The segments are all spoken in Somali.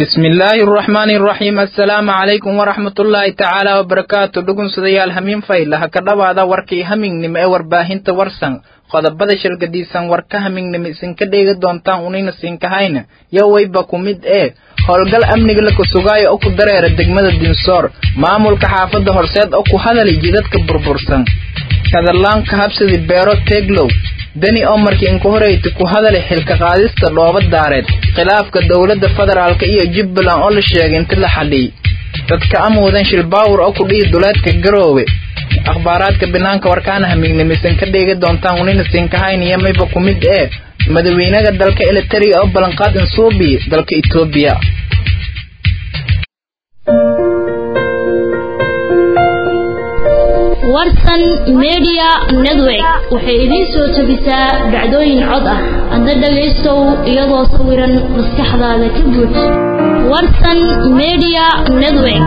bismi illaahi araxmaani araxiim assalaamu calaykum waraxmatullaahi tacaala wabarakaatu dhugunsadayaal hamiin faylaha ka dhowaada warkii hamingnimo ee warbaahinta warsan qodobada shalgadiisan warka hamingnimo isinka dheegi doontaan unayna siinkahayna yo wayba ku mid ee howlgal amniga la kasugaayo oo ku dareera degmada dinsoor maamulka xaafadda horseed oo ku hadalay jidadka burbursan kadalaanka habsadi beero teglow deni oo markii inku horeyta ku hadalay xilka qaadista dhooba daareed khilaafka dowladda federaalk iyo jubbaland oo la sheegay inta la xadhiyey dadka amuudan shilbaawur oo ku dhihi duleedka garoowe akhbaaraadka banaanka warkaana hamiignimisan ka dheegi doontaan unina siinkahaynaya mayba ku mid ee madaxweynaha dalka elitariya oo ballanqaad insuubi dalka etoobiya warsan media network waxay idiin soo jebisaa dhacdooyin cod ah hadda dhagaystow iyadoo sawiran maskaxdaada ka guud warsan media network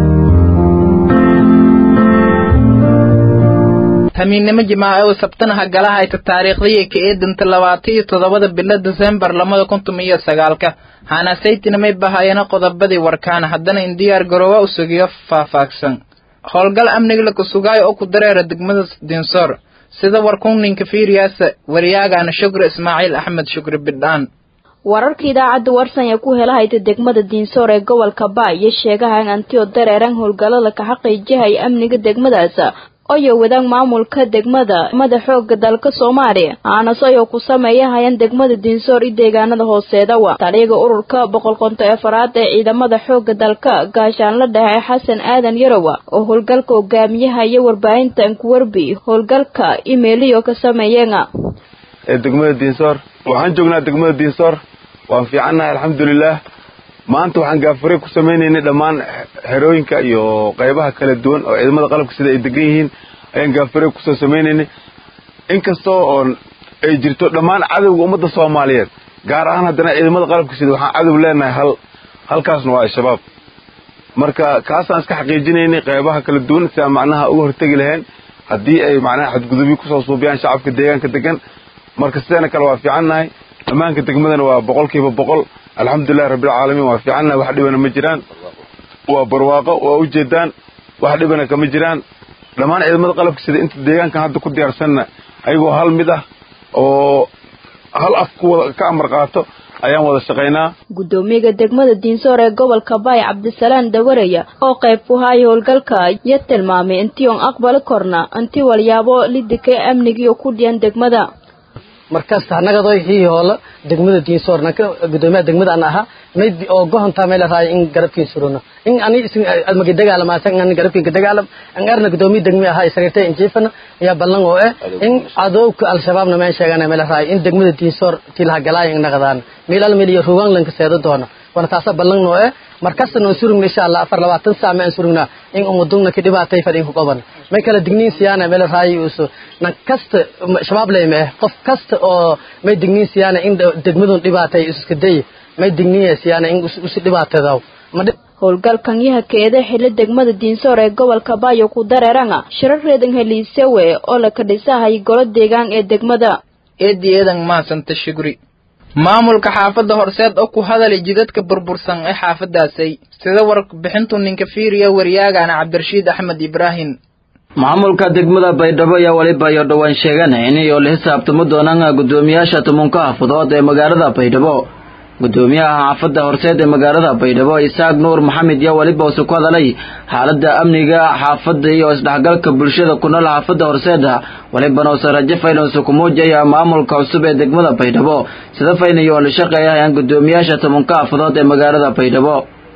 hamiinnimo jimaaco oo sabtanaha galahayta taariikhdii ka eedanta labaatan iyo toddobada bilo desembar lamada kuntum iyo sagaalka hanasaytina may bahayana qodobadii warkaana haddana in diyaar garoowa u sugiyo faahfaahsan howlgal amniga la kasugaayo oo ku dareera degmada dinsoor sida warkunninka fiiriyaasa waryaagaana shukri ismaaciil axmed shukri bidhaan wararka idaacadda warsan ee ku helahayta degmada diinsoor ee gobolka baa iyo sheegaha in antiyo dareeran howlgallada ka xaqiijihaya amniga degmadaas oyo wadaag maamulka degmada mada xooga dalka soomaaliya aanas ayoo ku sameeyahayaan degmada diinsoor iyo deegaanada hooseedawa taliyaga ururka boqol konto afaraad ee ciidamada xooga dalka gaashaanla dhexe xasan aadan yarowa oo howlgalka hogaamiyaha iyo warbaahinta ankuwerbi howlgalka imeeliyo ka sameeyeena ee degmada diinsoor waxaan joognaa degmada diinsoor waan fiicannahay alxamdulilaah maanta waxaan gaafare ku samaynaynay dhammaan xerooyinka iyo qaybaha kala duwan oo ciidamada qalabka sida ay degan yihiin ayaan gaafare kusoo samaynaynay inkastoo oo ay jirto dhammaan cadowga ummadda soomaaliyeed gaar ahaan haddana ciidamada qalabka sida waxaan cadow leenahay hal halkaasna waa al-shabaab marka kaasaan iska xaqiijinaynay qaybaha kala duwan si aan macnaha uga hortegi lahayn haddii ay macnaha xadgudubyo kusoo suubiyaan shacabka deegaanka degan marka sideena kale waa fiicannahay ammaanka degmadana waa boqolkiiba boqol alxamdulilahi rabbilcaalamiin waa fiicannahay wax dhibana ma jiraan waa barwaaqo waa ujeedaan wax dhibana kama jiraan dhammaan ciidamada qalabka sida inta deegaankan hadda ku diyaarsanna ayagoo hal mid ah oo hal af kuwada ka amar qaato ayaan wada shaqaynaa guddoomiyaga degmada diinsoor ee gobolka baay cabdisalaan dawareya oo qayb ku haaya howlgalka iyo tilmaamay intii oon aqbali korna intii walyaabo lidika amnigiiyo ku dhiyan degmada markasta anagadoy hii hoola degmada diinsoor nanka gudoomiyaha degmada an ahaa mayd oo gohontaa meel raay in garabkiin suruna in ani isin admagi dagaalamaasa in ani garabkiin ka dagaalam an arna gudoomiya degmi ahaa isagirtay in jiifana ayaa ballan oo eh in cadowka al-shabaabna meen sheegana meel raay in degmada diinsoor tilaha galaaya in naqdaan meel al meel iyo ruugaanlanka seedo doona wana taasa ballan oo eh markasta noon surugna insha allah afar labaatan saac ma aan surugnaa in umadugna ka dhibaatay fadhin ku qaban may kala digniin siyaana meel raay uso nan kasta shabaab leeyma eh qof kasta oo may digniin siyaana in degmadun dhibaatay iska day may digniin siyaana in usi dhibaatadaw howlgalkan yaha keeda xillo degmada diinsoor ee gobolka baayo ku dareeranga shirar reedan heliisewe oo la ka dhisahay golo deegaan ee degmada eedi eedan mahadsanta shugri maamulka xaafadda horseed oo ku hadalay jidadka burbursan ee xaafadaasay sida warbixintu ninka fiiriya waryaagana cabdirashiid axmed ibraahim maamulka degmada baydhabo ayaa weliba iyo dhowaan sheeganay inayoo la xisaabtamo doonaan guddoomiyaasha tumunka xaafadood ee magaalada baydhabo guddoomiyaha xaafadda horseed ee magaalada baydhabo isaaq nuur maxamed yaa weliba use ku hadalay xaaladda amniga xaafadda iyo isdhexgalka bulshada ku nool xaafadda horseeda welibana use rajo faynuse ku muujaya maamulka cusub ee degmada baydhabo sida faynayo oo la shaqeeyahayaan guddoomiyaasha tumunka xaafadood ee magaalada baydhabo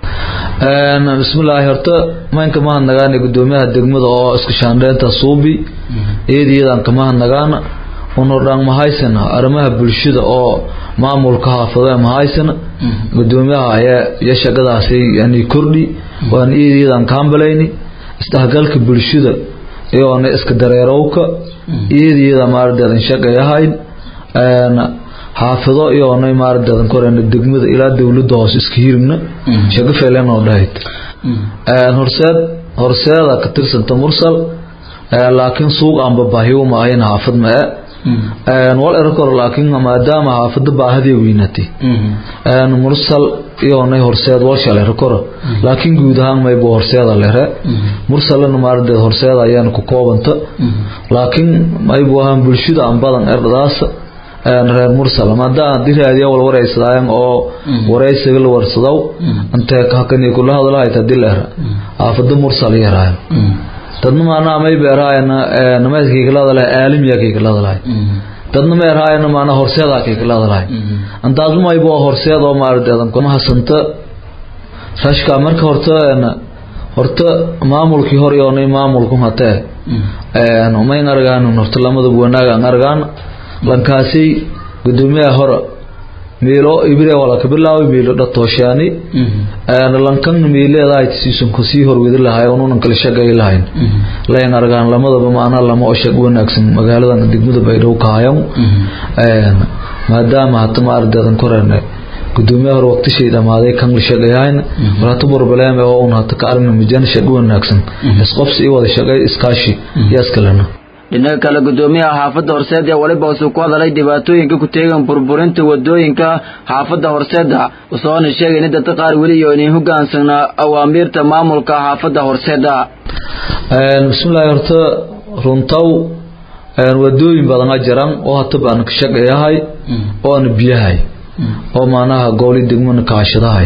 bismillaahi horta maynka mahadnagaana guddoomiyaha degmada oo isku shaandheynta suubi eediyadan kamahadnagaana unordhaan mahaysana arrimaha bulshada oo maamulka haafadee mahaysana guddoomiyaha ayaa iyo shaqadaasi yani kordhi waan eediyadan kaambalayni isdhexgalka bulshada iyoona iska dareerowka eediyada maardeedan shaqeeyahayn xaafido iyoona maardeedan korena degmada ilaa dowladda hoose iska hirigna shaqo feelenoo dhahayd horseed horseeda ka tirsanta mursal laakiin suuq aanba baahiwma ahayn xaafad ma e wal erkor laakiin maadaama xaafada baahadii weynatay mursal iyoonay horseed walshal erkor laakiin guud ahaan maybu horseeda lere mursalana maardeed horseeda ayaan ku koobanta laakiin maybu ahaan bulshada aan badan erdadaas reer mursal maadaama diraadiya wal waraysadaayan oo waraysiga la warsadow intee hakani kula hadlahayd hadii la era xaafada mursal yaraayo dadna maanaa may beeraayana namayskaykalada aalimiya dadna ma erhaayana maanaa horseedaa kaykalada antaasma maybo horseed oo maardeedan mahasanta rashka marka horta horta maamulkii hor yoonay maamulku hatee mayn argaan horta lamadaba wanaag aan argaan lankaasi gudoomiyaha hore miilo ibre wala ka bilaaway miilo dhatooshaani lankan miileedahay siisun ku sii horwedi lahay ununan kala shaqay lahayn layn argaan lamadaba maana lama oo shaq wanaagsan magaaladan degmada baydhabo ka hayan maadaama hata ma ardeedan korene gudoomiyaha hore waqtishay dhamaaday kan la shaqayahayn walata burbaleeme oo un hata ka aragna mijan shaq wanaagsan isqobsi i wada shaqay iskaashi yaaskalena dhinaca kale gudoomiyaha xaafadda horseed ee waliba usuu ku hadalay dhibaatooyinka ku teegan burburinta wadooyinka xaafadda horseeda usoona sheegay in dadka qaar weli iyo inay hogaansanaa awaamiirta maamulka xaafadda horseeda bismillahi horta runtaw wadooyin badana jiran oo hataba aan ka shaqeeyahay oo aan biyahay oo maanaha gooli degmana kaashadahay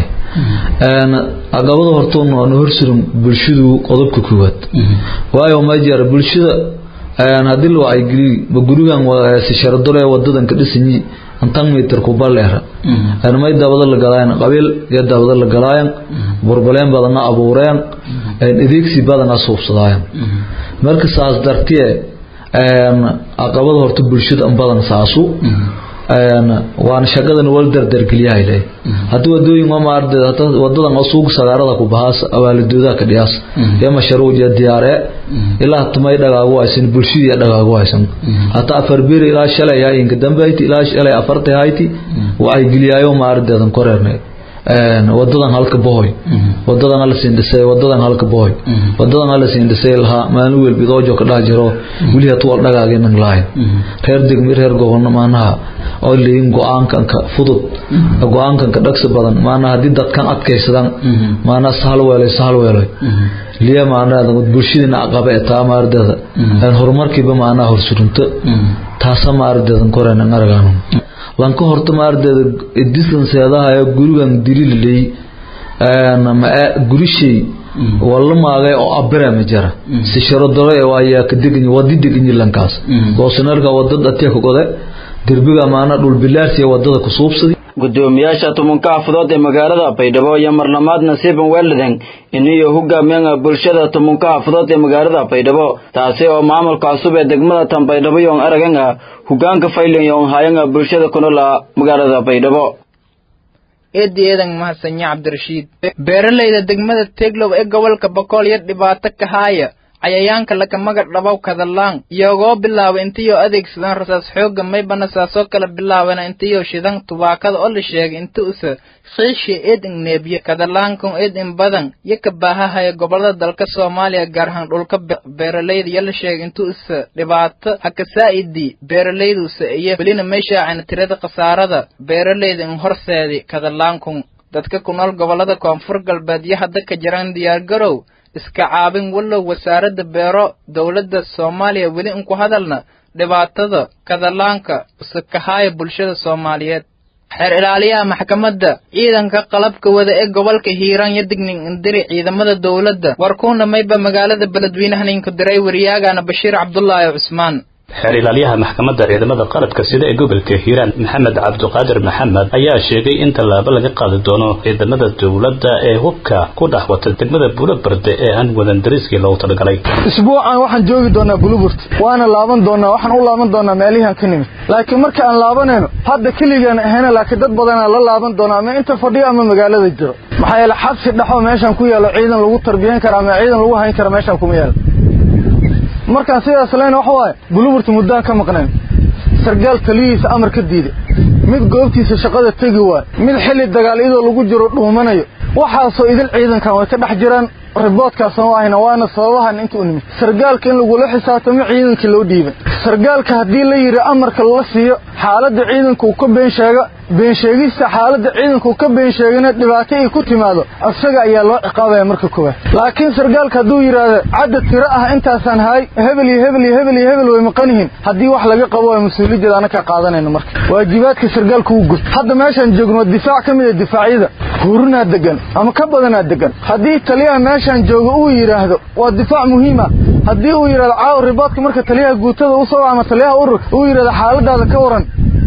agabada horta aan horsurin bulshadu qodobka koowaad waayo ma jira bulshada haddii la wacyigeliy ma gurigan sisharadole wadadan ka dhisanyi antan mitir kubaleera may dabada la galaayan qabiil iyo dabada la galaayan burbaleen badana abuureen adeegsi badana suubsadaayan marka saas dartiye aqabada horta bulshada an badan saasu waana shaqadan wal dardargeliyahay le haddii wadooyin oo maardeed wadadan oo suuq sagaarada ku bahaas abaalidoodaa ka dhiyaas iyo mashruuc iyo diyaare ilaa tumay dhagaagu haysan bulshadii dhagaagu haysan hataa afar bir ilaa shalay inka dambeyti ilaa shalay afartay hayti waxay geliyaayo maardeedan koreernay wadadan halka bohoy wadadan hala siin dhisay wadadan halka bohoy wadadan hala siin dhisay lahaa maalin welbi doojo ka dhax jiro weli hatu wal dhagaaginan lahayn reer degmi reer gobolno maanaha oo leeyin go-aankanka fudud go-aankanka dhagsi badan maanaha haddii dadkan adkaysadan maanaha sahal weelay sahal weelay liya maanaha bulshadiina aqabe taa maardeeda horumarkiiba maanaha horsurinto taasa maardeedan koreenan aragaano lanka horta maardeeda distanseedahayo gurigan dilililey gurishay wala maagay oo abira ma jira si sharodore waayaa ka deganyi wadi deganyi lankaas goosanarka wadada ateeka gode derbiga maana dhulbilaarsiya wadada ku suubsadi gudoomiyaasha tumanka xafadood ee magaalada baydhabo iyo marlamaad nasiiban weeliden iniyo hogaamiyaha bulshada tumanka xafadood ee magaalada baydhabo taasi oo maamulka cusub ee degmada tan baydhabo yoon araganga hogaanka faylin yoon hayanga bulshada ku nool magaalada baydhabo eedi eedan mahadsanyo cabdirashiid beeralayda degmada teglow ee gobolka bokool iyo dhibaato ka haaya cayayaanka laka magac dhabow kadalaan iyagoo bilaaba intayoo adeegsadaan rasaas xoogga maybana saasoo kala bilaabana intayoo shidan tubaakada oo la sheegay inta usa qiisha eed in neebye kadalaankan eed in badan iyo ka baahahaya gobolada dalka soomaaliya gaar ahaan dhulka beeralayda iyo la sheegay inta usa dhibaato haka saa'idii beeralaydusa iyo welina meeshaacana tirada khasaarada beeralayda in horseedi kadalaankun dadka ku nool gobolada koonfur galbeed iyo hadda ka jiraan diyaargarow iska caabin wallow wasaaradda beero dowladda soomaaliya weli inku hadalna dhibaatada kadalaanka usakahaaya bulshada soomaaliyeed xeer ilaaliyaha maxkamadda ciidanka qalabka wada ee gobolka hiiraan iyo digning indiri ciidamada dowladda warkuuna mayba magaalada beledweynahan inku diray waryaagana bashiir cabdulaahi cusmaan xeer ilaaliyaha maxkamadda ciidamada qalabka sida ee gobolka hiiraan maxamed cabdiqaadir maxamed ayaa sheegay in tallaabo laga qaadi doono ciidamada dowladda ee hubka ku dhex wata degmada buulabarde ee aan wadan dariiskii loogu talagalay isbuucan waxaan joogi doonaa buluburt waana laaban doonaa waxaan u laaban doonaa meelihian ka nimid laakiin marka aan laabanayno hadda keligaan ahayna laakiin dad badanaa la laaban doonaa ama inta fadhiyo ama magaalada jiro maxaa yeele xabsi dhexoo meeshaan ku yaalo ciidan lagu tarbiyan kara ama ciidan lagu hayn kara meeshaan kuma yaalo markaan sidaas leyna waxa waaye buluburta muddaan ka maqnayn sargaal taliyihiisa amar ka diiday mid goobtiisa shaqada tegi waay mid xilli dagaal iyadoo lagu jiro dhuumanayo waxaasoo idil ciidankan way ka dhex jiraan riboodkaasna ahayna waana sababahan inta u nimid sargaalka in lagula xisaabtamo ciidankii loo dhiibay sargaalka haddii la yidhi amarka la siiyo xaaladda ciidanka uu ka been sheega been sheegista xaaladda ciidanka uu ka been sheegana dhibaato ay ku timaado isaga ayaa loo ciqaabaya marka koowaad laakiin sargaalka hadduu yidhaahdo cadad tiro ah intaasaan haay hebel iyo hebel iyo hebel iyo hebel way maqan yihiin haddii wax laga qabo waa mas-uuliyaddeeda anaka qaadanayno marka waajibaadka sargaalka wuu gud hadda meeshaan joogno difaac ka mid a difaacyada hurinaa degan ama ka badanaa degan haddii taliyaha meeshaan jooga uu yidhaahdo waa difaac muhiima haddii uu yidhahdo caawa riboodka marka taliyaha guutada u soo ama taliyaha ururka uu yidhahdo xaaladaada ka waran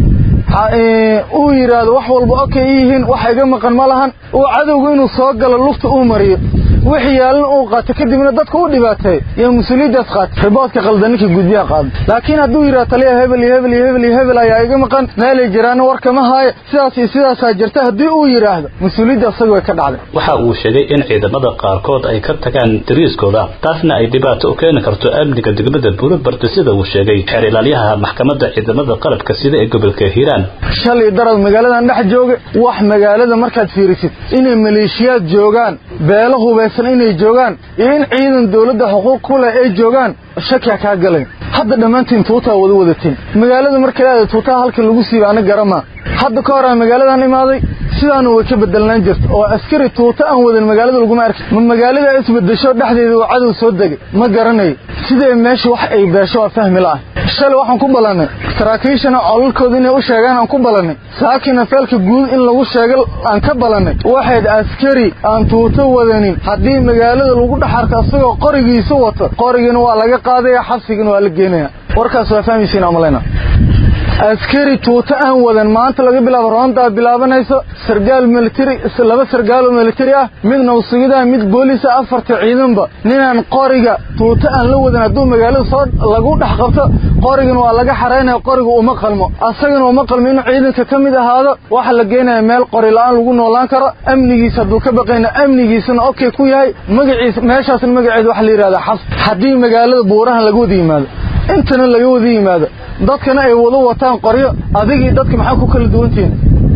uu yidhaahdo wax walba okay yihiin wax iga maqan ma lahan uu cadowgu inuu soo galo lugta uu mariyo wixii yaalin uu qaato kadibna dadka u dhibaateeyo yaa mas-uuliyaddaas qaata riboodka qaldan ninkii gudbiyaha qaada laakiin hadduu yidhahdo taliyaha hebel iyo hebel iyo hebel iyo hebel ayaa iga maqan meelay jiraana warkama haayo sidaas iyo sidaasaa jirta haddii uu yidhaahdo mas-uuliyadda isaga way ka dhacday waxa uu sheegay in ciidamada qaarkood ay ka tagaan dariiskooda taasna ay dhibaato u keeni karto amniga degmada buulobarde sida uu sheegay xeer ilaalyaha maxkamadda ciidamada qalabka sida ee gobolka hiiraan shalay darad magaaladan dhex jooga wax magaalada markaad fiirisid inay maleeshiyaad joogaan beelo hubaysan inay joogaan iyo in ciidan dawladda xuquuq ku leh ay joogaan shakiya kaa galay hadda dhammaantiin tuutaa wada wadateen magaalada marka leeda tuutaha halka lagu siiba ana garamaa hadda ka horaa magaaladan imaaday sidaana way ka bedelnaan jirta oo askari tuuta aan wadan magaalada laguma arki ma magaalada isbedesho dhexdeeda uu cadow soo degay ma garanayo sidee meesha wax ay beesho waa fahmi la'ah shalay waxaan ku ballannay saraakiishana colalkooda inay u sheegaan aan ku ballannay saakina feelka guud in lagu sheega aan ka ballannay waxayd askari aan tuuto wadanin haddii magaalada lagu dhex arko asagoo qorigiisa wato qorigina waa laga qaadaya xabsigina waa la geenaya warkaas waa fahmaysiin amalayna askari tuuto aan wadan maanta laga bilaabo roontaa bilaabanayso sargaal militari laba sargaaloo militari ah mid nawsigidaa mid boolisa afarta ciidanba ninaan qoriga tuuto aan la wadan hadduu magaalada soo lagu dhex qabto qorigana waa laga xaraynaya qoriga uma qalmo asagana uma qalmo inuu ciidanka ka mid ahaado waxa la geenaya meel qori la-aan lagu noolaan karo amnigiisa hadduu ka baqayna amnigiisana okay ku yahay magaciisa meeshaasna magaceeda waxa la yidhahdaa xabs haddii magaalada buurahan laga wada yimaado intana laga wada yimaado dadkana ay wada wataan qoryo adigii dadka maxaa ku kala duwantihiin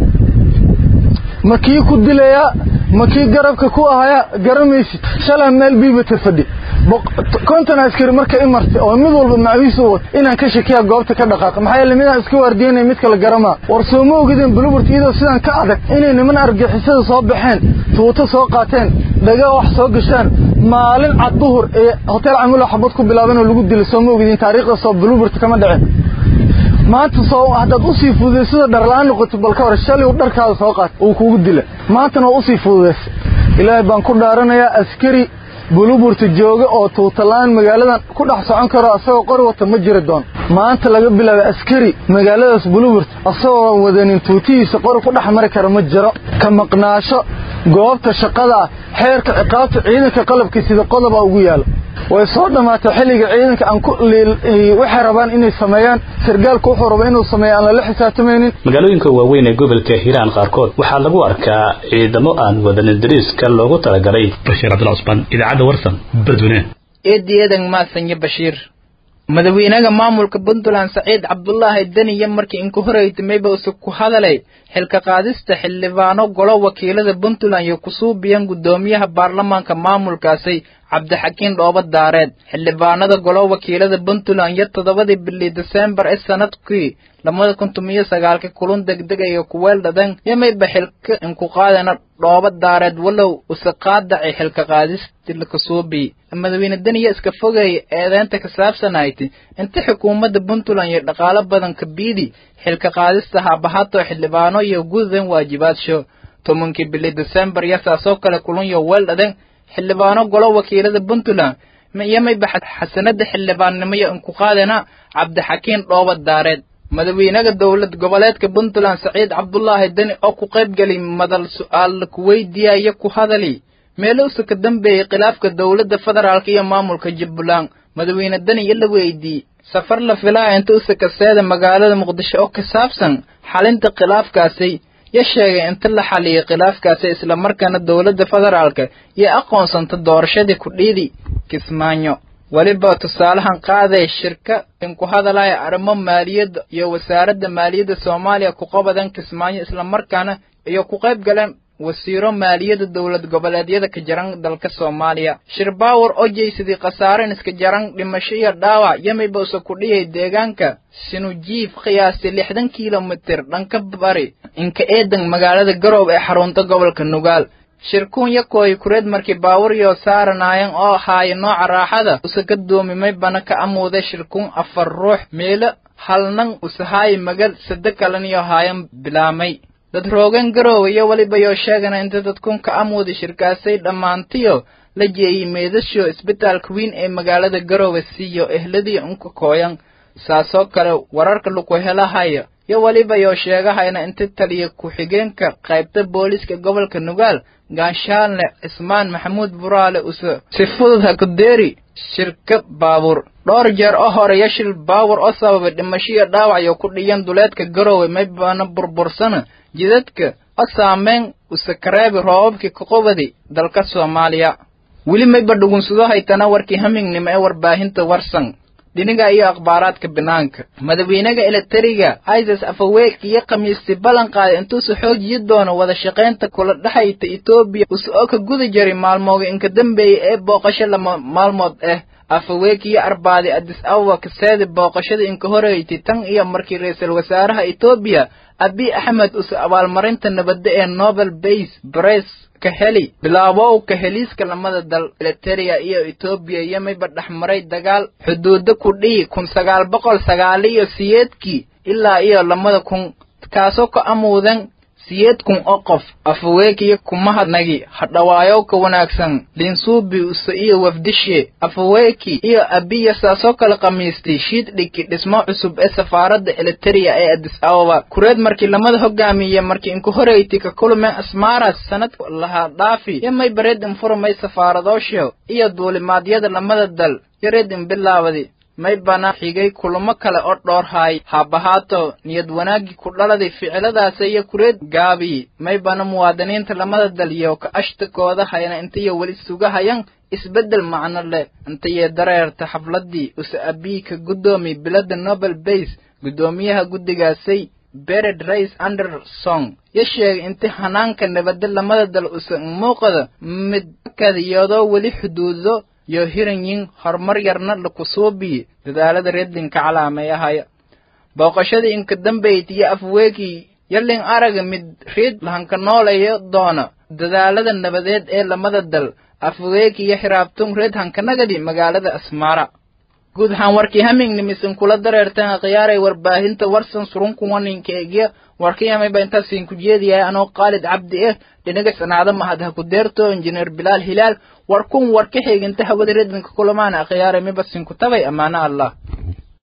ma kii ku dilayaa ma kii garabka ku ahayaa garamaysid shalaa meel biibata fadhi konton askari marka i martay oo mid walba macawiis u wata inaan ka shakiya goobta ka dhaqaaqa maxaa yeele midaan iska waardiyanaya mid kale garamaa war soo ma ogideen buluburt iyadoo sidaan ka adag inay niman argixisada soo baxeen tuuto soo qaateen dhagaa wax soo gashaan maalin cad duhur ee hotel camula xabad ku bilaaban oo lagu dilay soo ma ogideen taariikhda soo buluburt kama dhicin maanta soo haddaad usii fududaysada dharla-aan noqoto balka hore shalay uu dharkaada soo qaat uu kugu dila maantana waa usii fududaysay ilaahay baan ku dhaaranayaa askari buluburta jooga oo tuutalaan magaaladan ku dhex socon karo asagoo qori wata ma jiri doon maanta laga bilaabo askari magaaladaas buluburt asagoo wadanin tuutihiisa qori ku dhex mari kara ma jiro ka maqnaasho goobta shaqada ah xeerka ciqaabta ciidanka qalabka sida qodoba ugu yaalo way soo dhammaatay xilliga ciidanka aan ku waxay rabaan inay sameeyaan sargaalku wuxuu raba inuu sameeyo aan lala xisaabtamaynin magaalooyinka waaweyn ee gobolka hiiraan qaarkood waxaa lagu arkaa ciidamo aan wadanin dariiska loogu talagalay bashiir cabdullah cusmaan idaacadda warsan badweyne eediyadan maasanyo bashiir madaxweynaha maamulka puntland saciid cabdulaahi deniya markii inku horeytimayba use ku hadalay xilka qaadista xildhibaano golo wakiilada puntland iyo kusuubiyan guddoomiyaha baarlamaanka maamulkaasi cabdixakiin dhooba daareed xildhibaanada golo wakiilada puntland iyo toddobadii bilii desembar ee sanadkii labada kun tumiyo sagaalka kulun degdega iyo kuweeldhadan yamayba xilka inku qaadana dhooba daareed walow use qaadacay xilka qaadisti lakasuubi madaxweyne deniya iska fogeeya eedeynta ka saabsanayti inta xukuumadda puntland iyo dhaqaalo badan ka biidi xilka qaadista haabahato xildhibaano iyo gudadan waajibaasho tobankii bili desembar iyo saasoo kale kulun iyo weeldhadan xildhibaano golo wakiilada puntland iyomayba xasanada xildhibaannimo iyo inku qaadana cabdixakiin dhooba daareed madaxweynaha dowlad goboleedka puntland saciid cabdulaahi deni oo ku qaybgeli madal su-aal ku weydiiyaya ku hadali meeluusa ka dambeeyey khilaafka dowladda federaalk iyo maamulka jubbaland madaxweyne deni iyo la weydiiyey safar la filaa inta usa kaseeda magaalada muqdisho oo ka saabsan xalinta khilaafkaasi ya sheegay inta la xaliyay khilaafkaasi islamarkaana dowladda federaalka iyo aqoonsanta doorashadii kudhiidi kismaayo weliba tusaalahan qaaday shirka inku hadalaya arrimo maaliyadda iyo wasaaradda maaliyadda soomaaliya ku qabadan kismaayo islamarkaana iyo ku qayb galeen wasiiro maaliyadda dowlad goboleedyada ka jaran dalka soomaaliya shirbaawar oo jeysadii khasaaren iska jaran dhimasho iyo dhaawac yamayba usa ku dhiyay deegaanka sinujiif qiyaastii lixdan kilomitir dhanka bari inka eedan magaalada garoob ee xarunta gobolka nugaal shirkuun yakooy kureed markii baawuryo saaranayan oo haaya nooca raaxada usa ka doomimay bana ka amuuday shirkuun afar ruux meelo halnan usahaayi magal sade kalaniyo haayan bilaamay dad roogan garoowe iyo weliba yoo sheegana inta dadkun ka amuuday shirkaasay dhammaantiyo la jeeyey meedasho isbitaalka weyn ee magaalada garoowe siiyo ehladii unka kooyan saasoo kale wararka laku helahaya iyo weliba yoo sheegahayna inta taliya ku-xigeenka qaybta booliiska gobolka nugaal gaanshaalne cismaan maxamuud buraale use si fudud ha ku deeri shirka baabuur dhowr jeer oo hore yashil baawur oo sababay dhimasho iyo dhaawac iyo ku dhiyan duleedka garoowe maybana burbursana jidadka oo saameyn use kareebi roobabkii kaqubadi dalka soomaaliya weli mayba dhugunsado haytana warkii hamingnimo ee warbaahinta warsan dhiniga iyo akhbaaraadka banaanka madaxweynaha eleteriga isis afaweek iyo khamiistii ballan qaaday intuusa xoojiyi doono wada shaqaynta kula dhexayta etoobiya use oo ka guda jiray maalmooga inka dambeeya ee booqasho lama maalmood ah afaweek iyo arbaadi adis ababa kaseedi booqashada inka horeeytay tan iyo markii ra-iisul wasaaraha etoobiya abiy axmed use abaalmarinta nabadda ee nobel base bress ka heli bilaabow ka heliiska lamada dal eliteria iyo etoobiya iyo mayba dhexmaray dagaal xuduudo ku dhihi kun sagaal boqol sagaal iyo siyeedkii ilaa iyo lamada kun kaasoo ka amuudan siyeed kun oo qof afaweekiyo kumahadnagi hadhawaayow ka wanaagsan linsuubi use iyo wafdishe afaweeki iyo abiya saasoo kale khamiistay shiid dhigi dhismo cusub ee safaaradda eliteria ee adis ababa kureed markii lamada hogaamiye markii inku horeyti ka kulmeen asmaras sanad lahaa dhaafi iyo may bareed infurmay safaaradoosho iyo duulimaadyada lamada dal yareed in bilaawadi may bana xigay kulamo kale oo dhoorhaay haabahaato niyad wanaaggii ku dhaladay ficiladaasa iyo kureed gaabi may bana muwaadiniinta lamada dal iyo ka ashtakooda hayna intayo weli sugahayan isbeddel macno leh intayee dareerta xafladdii use abiy ka guddoomi biladda nobel base guddoomiyaha guddigaasay bered rays anderson yo sheegay inti hanaanka nabadda lamada dal use muuqada mid kadiyadoo weli xuduudo yo hiranyin horumar yarna lakusuubiyi dadaalada redlinka calaameeyahaya booqashadii inka dambayd iyo afweekii yalin araga mid reed lahanka nooleeyo doona dadaalada nabadeed ee lamada dal afweeki iyo xiraabtun reed hankanagadi magaalada asmaara guud ahaan warkii hamingnimisin kula dareerteen khiyaaray warbaahinta warsan surunkuwaninka eegya warkiyamayba intaasiin ku jeediyahay anoo qaalid cabdi eh dhinaga sanaado mahad ha ku deerto injineer bilaal hilaal warkun warka xeeginta hawada redlinka kulamaana khiyaaray mibasin ku tabay ammaano allah